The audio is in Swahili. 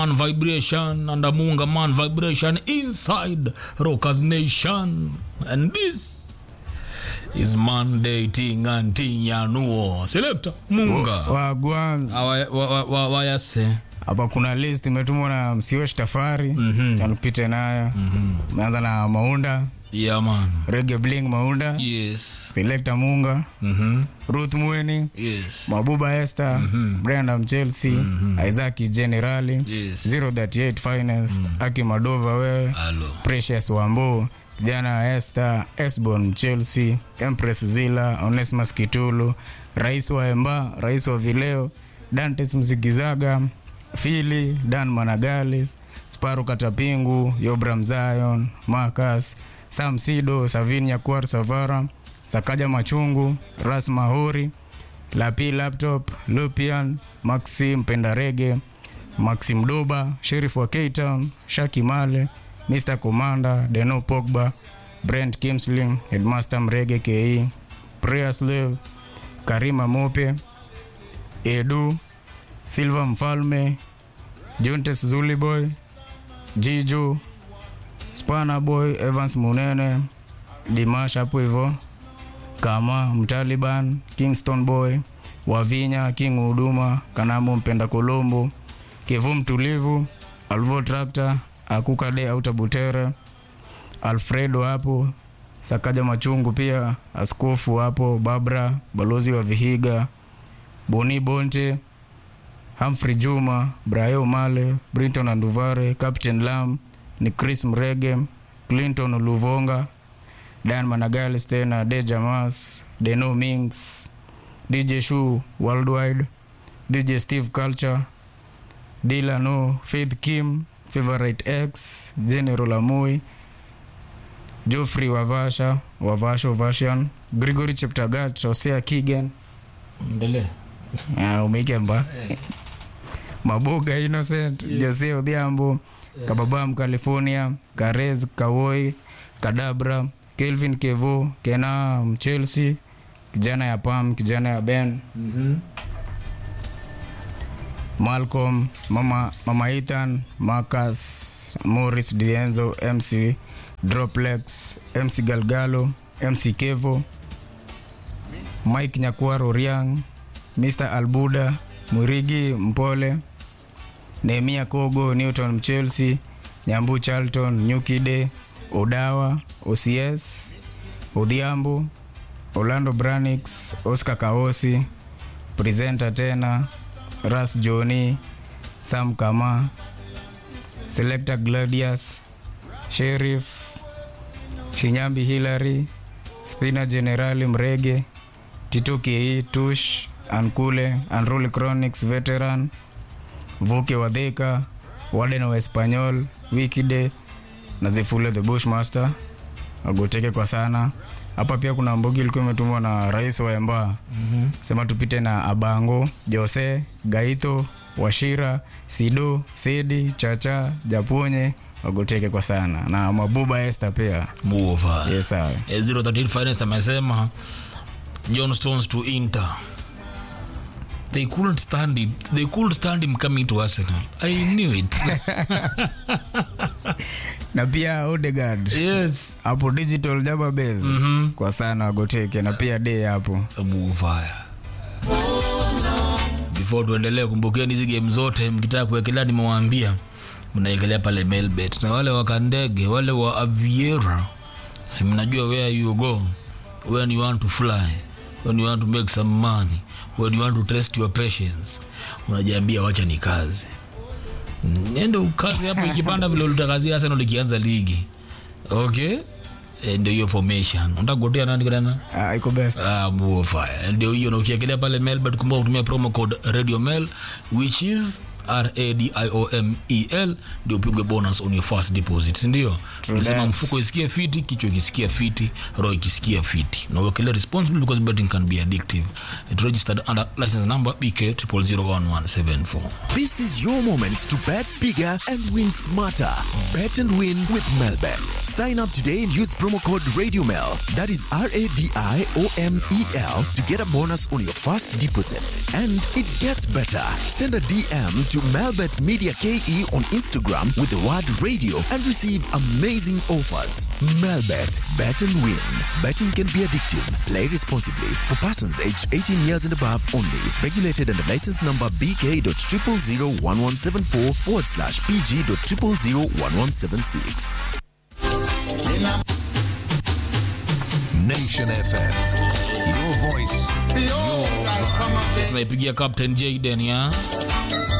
Man vibration and a Munga man vibration inside Rockers Nation. And this is Monday Ting and Tinyanuo. Selector Munga. wagwan Awa- wa- wa- wa- Wayase. hapa kuna list imetumwa na msiosh tafari tanupite nayo umeanza na maunda Yeah, man. rege bling maunda Yes. selekta munga Mhm. ruth mweni Yes. mabuba esther brenda mchelsea isaac generali Yes. 038 finest aki madova wewe Hello. precious wambo jana esther esbon mchelsea empress zila onesmus kitulu rais wa emba rais wa vileo dantes mzigizaga fili dan managalis sparu katapingu yobram zion marcus sam sido savin yakuar savara sakaja machungu ras mahori lapi laptop lupian maxim pendarege maxim doba sherif wa ktown shaki male mr commander deno pogba brent kimsling headmaster mrege ke prayerslave karima mope edu silva mfalme juntes zuliboy jiju spana boy evans munene dimash hapo hivo kama mtaliban kingston boy wavinya king huduma kanamu mpenda kolombo kivu mtulivu alvo trakta akukade autabutere alfredo hapo sakaja machungu pia askofu hapo babra balozi wa vihiga boni bonte Humphrey Juma, Brayo Male, Brinton Anduvare, Captain Lam, ni Chris Mrege, Clinton Luvonga, Dan Managalis tena, Deja Mas, Deno Minks, DJ Shu Worldwide, DJ Steve Culture, Dilano, Faith Kim, Favorite X, General Amui, Geoffrey Wavasha, Wavasho Vashian, Gregory Cheptagat, Hosea Kigen, Endelee. Ah, umekemba maboga innocent jose odhiambo kababam california karez kawoi kadabra kelvin kevo kena mchelsea kijana ya pam kijana ya ben Mhm. malcolm mama, mama ethan marcus morris dienzo mc droplex mc galgalo mc kevo mike nyakwaro riang mr albuda mwirigi mpole nehemia kogo newton chelsea nyambu charlton nyukide odawa ocs odhiambo orlando branix oscar kaosi presenta tena ras joni sam kama selector gladius sheriff shinyambi hilary spina generali mrege tito ke tush ankule unruly chronics veteran vuke wadhika waden wa espanyol wikide na zifule the bushmaster agoteke kwa sana hapa pia kuna mbogi ilikuwa imetumwa na rais wa emba mm-hmm. sema tupite na abango jose gaito washira sido sedi chacha japonye wagoteke kwa sana na mabuba este pia Move on. yes, sawa. Eh, 038 Finest amesema John Stones to Inter. They couldn't stand it. They couldn't stand him coming to Arsenal. I knew it. na pia odegard yes. hapo digital jaba base mm-hmm. kwa sana wagoteke na pia de hapo Muvaya. Before tuendelee, kumbukeni hizi game zote, mkitaka kuwekelea, nimewaambia mnaekelea pale Melbet, na wale wa Kandege, wale wa Aviera, si mnajua where you go when you want to fly, when you want to make some money, when you want to test your patience, unajiambia wacha ni kazi nende ukazi hapo, ikipanda vile ulitakazia Arsenal ikianza ligi okay. Eh, ndio hiyo formation unataka kugotea nani kadana Ah, iko best Ah, Muo fire. ndio hiyo na ukiekelea pale melbet kumbuka kutumia promo code radio mail which is radiomel ndio upigwe bonus on your first deposit sindio tunasema that. mfuko isikie fiti kichwa ikisikia fiti roho ikisikia fiti na uwekelee responsibly because betting can be addictive it registered under license number bk 0001174 This is your moment to bet bigger and win smarter. Bet and win with Melbet. Sign up today and use promo code RadioMel. That is R A D I O M E L to get a bonus on your first deposit. And it gets better. Send a DM to Melbet Media KE on Instagram with the word radio and receive amazing offers. Melbet, bet and win. Betting can be addictive. Play responsibly. For persons aged 18 years and above only. Regulated under license number BK.0001174 forward slash PG.0001176. Nation FM. Your voice, your vibe. tunaipigia captain jaden ya